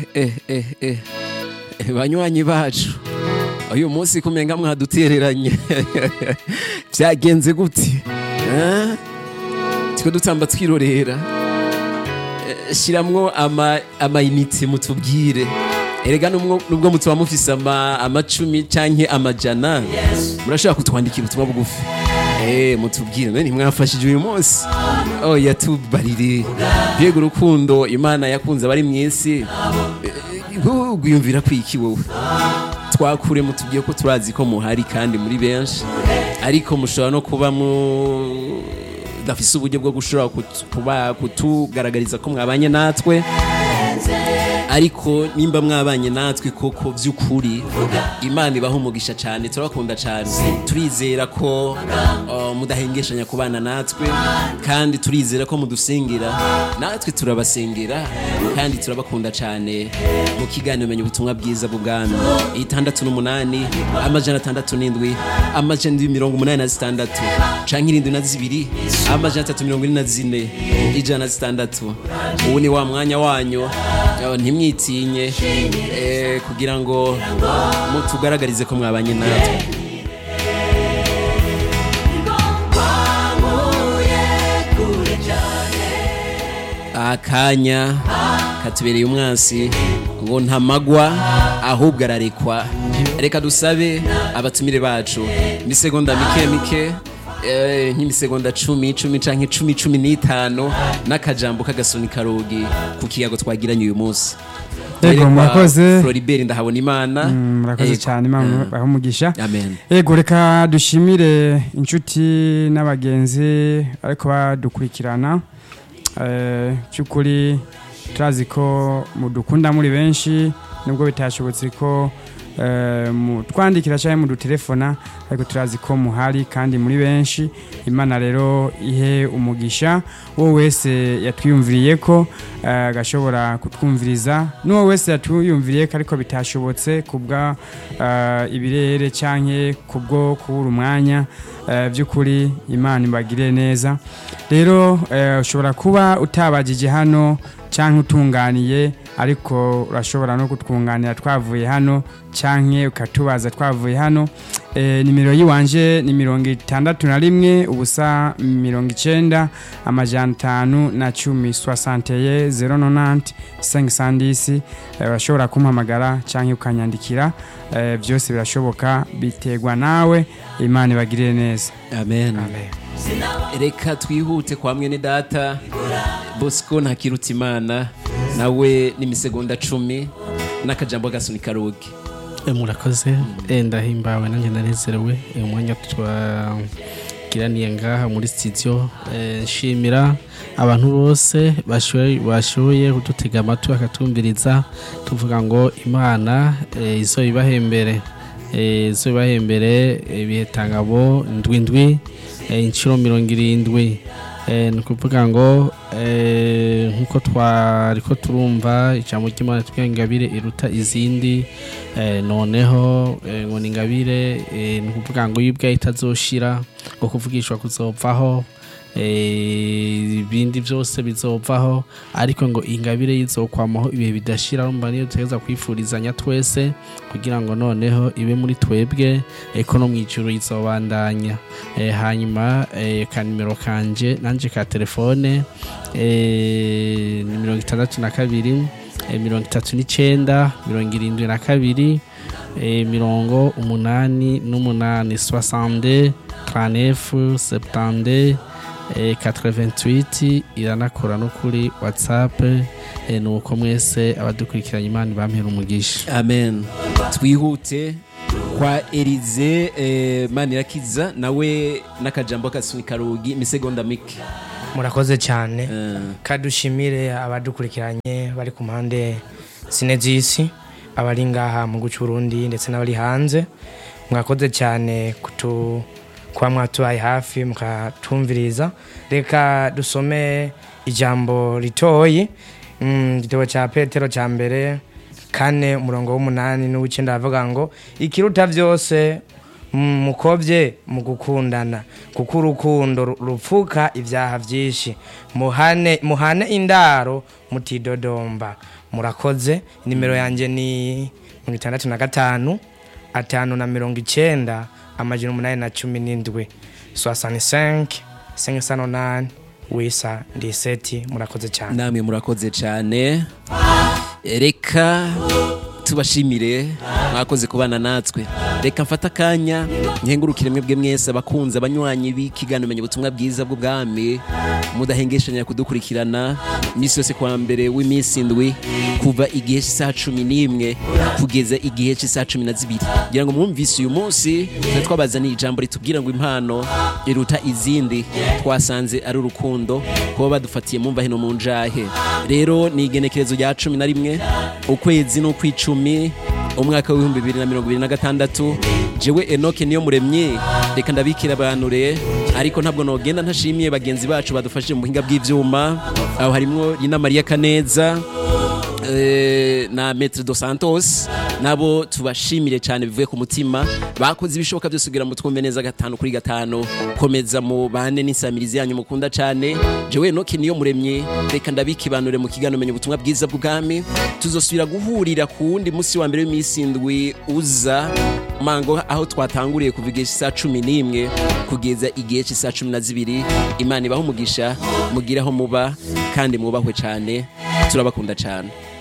eh eh eh eh, banywanyi bacu uyu munsi kumenga mwadutereranye byagenze gute Eh? twe dutamba twirorera Eh, shiramwo ama amayinite mutubwire erega nubwo nubwo mutuba mufise ama amacumi canke amajana murashobora kutwandikira ubutumwa bugufi Eh, mutubwire none ntimwafashije uyu munsi oh yatubarire mbega urukundo imana yakunze abari mw'isi gwiyumvira kwiki wowe twakure mutubwiye ko turazi ko muhari kandi muri benshi ariko mushobora no kuba mu dafise uburyo bwo gushobora kutu- kuba kutugaragariza ko mwabanye natwe ariko nimba mwabanye natwe koko by'ukuri imana ibaho umugisha cyane turabakunda cyane turizera ko uh, mudahengeshanya kubana natwe kandi turizera ko mudusengera natwe turabasengera kandi turabakunda cyane mu kiganiro menya ubutumwa bwiza bw'ubwami itandatu n'umunani amajana atandatu n'indwi amajana indwi mirongo umunani na zitandatu canke irindwi na zibiri amajana atatu mirongo ine na zine ijana na zitandatu ubu ni wa mwanya wanyu Eh, ntimwitinye eh, kugira ngo mutugaragarize ko mwabanye natwe akanya katubereye umwansi ngo ntamagwa ahubwo ararekwa reka dusabe abatumire bacu imisegonda mike mike eh, nk'imisegonda cumi cumi canke cumi cumi n'itanu n'akajambo k'agasoni karogi ku kiyago twagiranye uyu munsi Yego, Yerekwa murakoze. Floribert ndahabona imana Mm, murakoze Yego. cyane imana baha umugisha amen yego reka dushimire inshuti n'abagenzi ariko badukurikirana Eh, cy'ukuri turazi ko mudukunda muri benshi nubwo bitashobotse ko eh, mutwandikira cyangwa mudutelefona ariko turazi ko muhari kandi muri benshi imana rero ihe umugisha uwo wese yatwiyumviriye ko eh, agashobora kutwumviriza n'uwo wese yatwiyumviriye ko ariko bitashobotse kubwa eh, ibirere cyangwa kubwo kubura umwanya eh, by'ukuri imana ibagire neza rero eh, ushobora kuba utabagije hano cyangwa utunganiye ariko urashobora no kutwunganira twavuye hano cyangwa ukatubaza twavuye hano e, nimero yiwanje ni mirongo itandatu na rimwe ubusa mirongo icenda amajana atanu na cumi soixanteye zero nonante cinq cent dix e, urashobora kumpamagara cyangwa ukanyandikira e, byose birashoboka biterwa nawe imana ibagirire neza amen amen reka twihute kwa mwene data bosco ntakiruta imana nawe n'imisegonda cumi n'akajambo gasoni karogi Eh, murakoze Eh, ndahimbawe nanjye nanezerewe Eh, umwanya twagiraniye ngaha muri studio Eh, nshimira abantu bose bashoboye bashoboye kudutega amatwi bakatumviriza tuvuga ngo imana eh, izo ibahembere Eh, izo ibahembere ibihe tangabo ndwi ndwi eh, inshuro mirongo irindwi Eh, ni ukuvuga ngo eh, nk'uko twariko turumva ijambo ry'imana twiga ingabire iruta izindi eh, noneho eh, ngo ni ingabire eh, ni ukuvuga ngo iyo ubwayo itazoshira ngo kuvugishwa kuzovaho eh, ibindi byose bizovaho ariko ngo ingabire yizokwamaho ibihe bidashira urumva niyo dutegereza kwifurizanya twese kugira ngo noneho ibe muri twebwe eh, ko no mu ijuru izobandanya eh, hanyuma eh, ka nimero kanje nanje ka telefone eh, ni mirongo itandatu na kabiri eh, mirongo itatu n'icenda mirongo irindwi na kabiri eh, mirongo umunani n'umunani soixante trente-neuf septante eh, 88 iranakora no kuri whatsapp eh, nuko mwese abadukurikiranye imana bampera umugisha amen twihute kwa erize eh, manirakiza nawe n'akajambo gasoni karogi imisegonda mike murakoze cyane Eh, kadushimire abadukurikiranye bari ku mpande zine z'isi abari ngaha mu guca urundi ndetse n'abari hanze mwakoze cyane kutu kuba mwatubaye hafi mukatumviriza reka dusome ijambo ritoyi Mm, igitabo cya petero cya mbere kane umurongo w'umunani n'uw'icyenda aravuga ngo ikiruta byose mukobye mu gukundana kuko urukundo ru- rupfuka ibyaha byinshi muhane muhane indaro mutidodomba murakoze nimero yanjye ni mirongo itandatu na gatanu atanu na mirongo icyenda amajana umunani na cumi n'indwi soixante cinq cinq cent nonane wisa ndiseti murakoze cyane namwe murakoze cyane reka tubashimire mwakoze kubana natwe reka mfate akanya nkengurukire mwebwe mwese abakunzi abanywanyi b'ikiganiro menya ubutumwa bwiza bw'ubwami mudahengeshanya kudukurikirana iminsi yose kuwa mbere w'iminsi indwi kuva igihe cy'isaha cumi n'imwe kugeza igihe cy'isaha cumi na zibiri kugira ngo mwumvise uyu munsi twe twabazaniye ijambo ritubwira ngo impano iruta izindi twasanze ari urukundo kuba badufatiye mumva hino mu njahe rero ni igenekerezo rya cumi na rimwe ukwezi n'ukw'icumi umwaka w'ibihumbi bibiri na mirongo ibiri na gatandatu jewe enoke niyo muremye reka ndabikira abanure ariko ntabwo nogenda ntashimiye bagenzi bacu badufashije mu buhinga bw'ivyuma aho harimwo Rina Maria Kaneza eh, na Maître dos Santos nabo tubashimire cyane bivuye ku mutima bakoze ibishoboka byose kugira ngo twumve neza gatanu kuri gatanu komeza mu bane n'insamirizi yanyu mukunda cyane jewe noke niyo muremye reka ndabikibanure mu kiganiro menya ubutumwa bwiza bw'ubwami tuzosubira guhurira ku wundi munsi wa mbere w'iminsi indwi uza mango aho twatanguriye kuva igihe cy'isaha cumi n'imwe kugeza igihe cy'isaha cumi na zibiri imana ibaho umugisha mugire aho muba kandi mwubahwe cyane turabakunda cyane